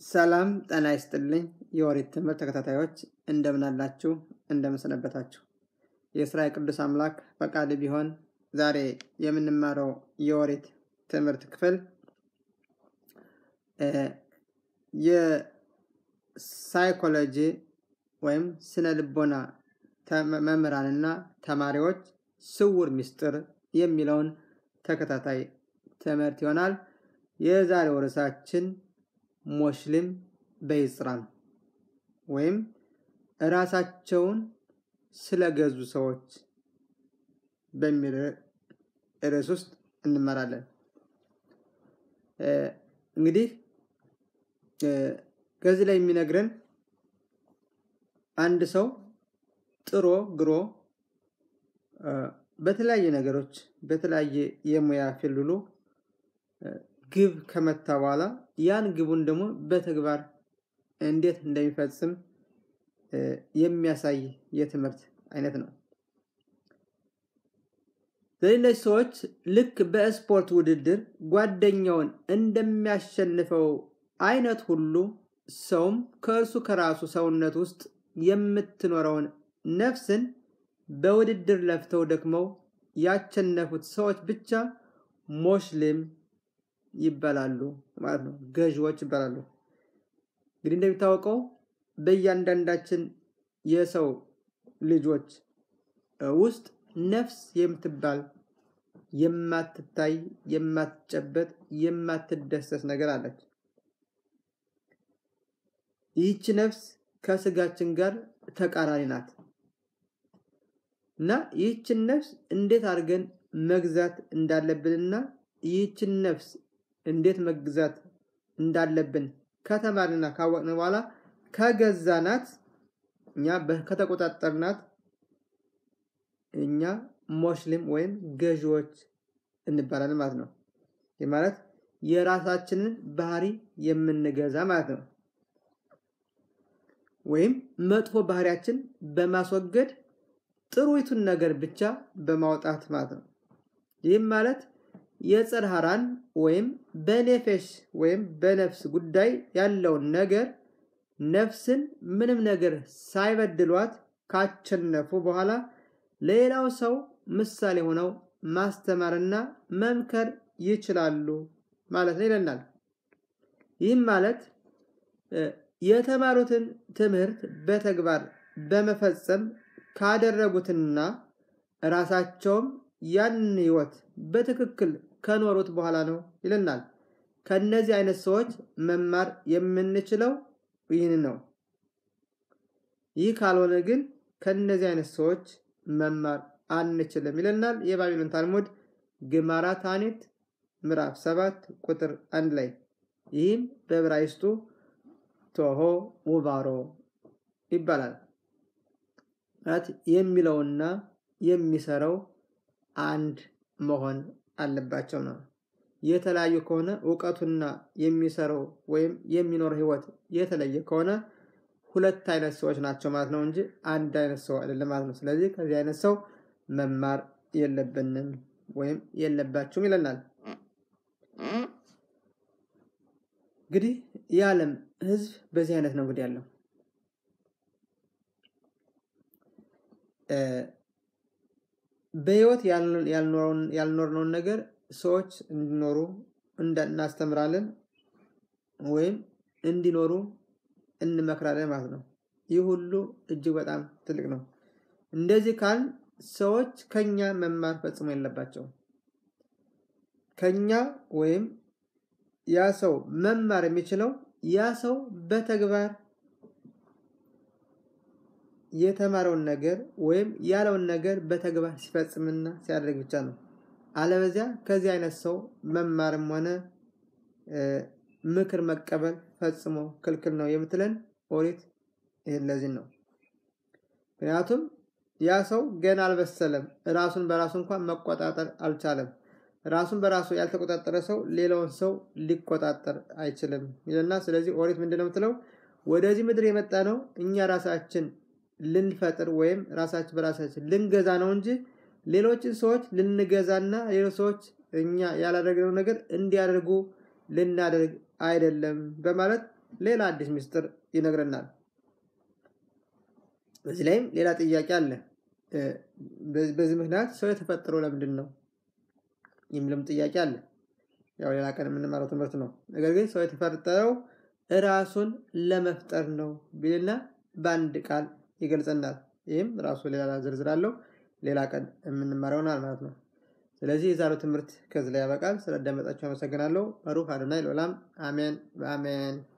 ሰላም ጤና ይስጥልኝ። የኦሪት ትምህርት ተከታታዮች እንደምን አላችሁ? እንደምን ሰነበታችሁ? የእስራኤል ቅዱስ አምላክ ፈቃድ ቢሆን ዛሬ የምንማረው የኦሪት ትምህርት ክፍል የሳይኮሎጂ ወይም ስነ ልቦና መምህራንና ተማሪዎች ስውር ምስጢር የሚለውን ተከታታይ ትምህርት ይሆናል። የዛሬው ርዕሳችን ሞሽሊም በይጽራን ወይም እራሳቸውን ስለገዙ ሰዎች በሚል ርዕስ ውስጥ እንመራለን። እንግዲህ ከዚህ ላይ የሚነግረን አንድ ሰው ጥሮ ግሮ በተለያየ ነገሮች በተለያየ የሙያ ፊልሉ ግብ ከመታ በኋላ ያን ግቡን ደግሞ በተግባር እንዴት እንደሚፈጽም የሚያሳይ የትምህርት አይነት ነው። ስለዚህ ሰዎች ልክ በስፖርት ውድድር ጓደኛውን እንደሚያሸንፈው አይነት ሁሉ ሰውም ከእርሱ ከራሱ ሰውነት ውስጥ የምትኖረውን ነፍስን በውድድር ለፍተው ደክመው ያሸነፉት ሰዎች ብቻ ሞሽሊም ይባላሉ ማለት ነው። ገዢዎች ይባላሉ። እንግዲህ እንደሚታወቀው በእያንዳንዳችን የሰው ልጆች ውስጥ ነፍስ የምትባል የማትታይ የማትጨበጥ የማትደሰስ ነገር አለች። ይህች ነፍስ ከስጋችን ጋር ተቃራኒ ናት እና ይህችን ነፍስ እንዴት አድርገን መግዛት እንዳለብንና ይህችን ነፍስ እንዴት መግዛት እንዳለብን ከተማርና ካወቅን በኋላ ከገዛናት እኛ ከተቆጣጠርናት እኛ ሞሽሊም ወይም ገዢዎች እንባላለን ማለት ነው። ይህ ማለት የራሳችንን ባህሪ የምንገዛ ማለት ነው። ወይም መጥፎ ባህሪያችን በማስወገድ ጥሩይቱን ነገር ብቻ በማውጣት ማለት ነው። ይህም ማለት የጽርሃራን ወይም በኔፌሽ ወይም በነፍስ ጉዳይ ያለውን ነገር ነፍስን ምንም ነገር ሳይበድሏት ካቸነፉ በኋላ ሌላው ሰው ምሳሌ ሆነው ማስተማርና መምከር ይችላሉ ማለት ነው ይለናል። ይህም ማለት የተማሩትን ትምህርት በተግባር በመፈጸም ካደረጉትና ራሳቸውም ያንን ህይወት በትክክል ከኖሩት በኋላ ነው ይለናል። ከነዚህ አይነት ሰዎች መማር የምንችለው ይህን ነው። ይህ ካልሆነ ግን ከነዚህ አይነት ሰዎች መማር አንችልም ይለናል የባቢሎን ታልሙድ ግማራ ታኒት ምዕራፍ ሰባት ቁጥር አንድ ላይ ይህም በዕብራይስጡ ቶሆ ውባሮ ይባላል። የሚለውና የሚሰራው አንድ መሆን አለባቸው ነው። የተለያዩ ከሆነ እውቀቱና የሚሰራው ወይም የሚኖር ህይወት የተለየ ከሆነ ሁለት አይነት ሰዎች ናቸው ማለት ነው እንጂ አንድ አይነት ሰው አይደለም ማለት ነው። ስለዚህ ከዚህ አይነት ሰው መማር የለብንም ወይም የለባችሁም ይለናል። እንግዲህ የዓለም ህዝብ በዚህ አይነት ነው እንግዲህ ያለው። በህይወት ያልኖርነውን ነገር ሰዎች እንዲኖሩ እናስተምራለን ወይም እንዲኖሩ እንመክራለን ማለት ነው። ይህ ሁሉ እጅግ በጣም ትልቅ ነው። እንደዚህ ካል ሰዎች ከኛ መማር ፈጽሞ የለባቸውም። ከኛ ወይም ያ ሰው መማር የሚችለው ያ ሰው በተግባር የተማረውን ነገር ወይም ያለውን ነገር በተግባር ሲፈጽምና ሲያደርግ ብቻ ነው። አለበዚያ ከዚህ አይነት ሰው መማርም ሆነ ምክር መቀበል ፈጽሞ ክልክል ነው የምትለን ኦሪት ይህን ለዚህ ነው። ምክንያቱም ያ ሰው ገና አልበሰለም፣ ራሱን በራሱ እንኳን መቆጣጠር አልቻለም። ራሱን በራሱ ያልተቆጣጠረ ሰው ሌላውን ሰው ሊቆጣጠር አይችልም ይልና ስለዚህ ኦሪት ምንድን ነው የምትለው? ወደዚህ ምድር የመጣ ነው እኛ ራሳችን ልንፈጥር ወይም ራሳችን በራሳችን ልንገዛ ነው እንጂ ሌሎችን ሰዎች ልንገዛና ሌሎች ሰዎች እኛ ያላደረግነው ነገር እንዲያደርጉ ልናደርግ አይደለም በማለት ሌላ አዲስ ምስጢር ይነግረናል። በዚህ ላይም ሌላ ጥያቄ አለ። በዚህ ምክንያት ሰው የተፈጠረው ለምንድን ነው የሚልም ጥያቄ አለ። ያው ሌላ ቀን የምንማረው ትምህርት ነው። ነገር ግን ሰው የተፈጠረው ራሱን ለመፍጠር ነው ቢልና በአንድ ቃል ይገልጸናል። ይህም ራሱ ሌላ ዝርዝር አለው። ሌላ ቀን የምንማረው ይሆናል ማለት ነው። ስለዚህ የዛሬው ትምህርት ከዚህ ላይ ያበቃል። ስለዳመጣችሁ አመሰግናለሁ። ባሩክ አዶናይ ለዓለም አሜን በአሜን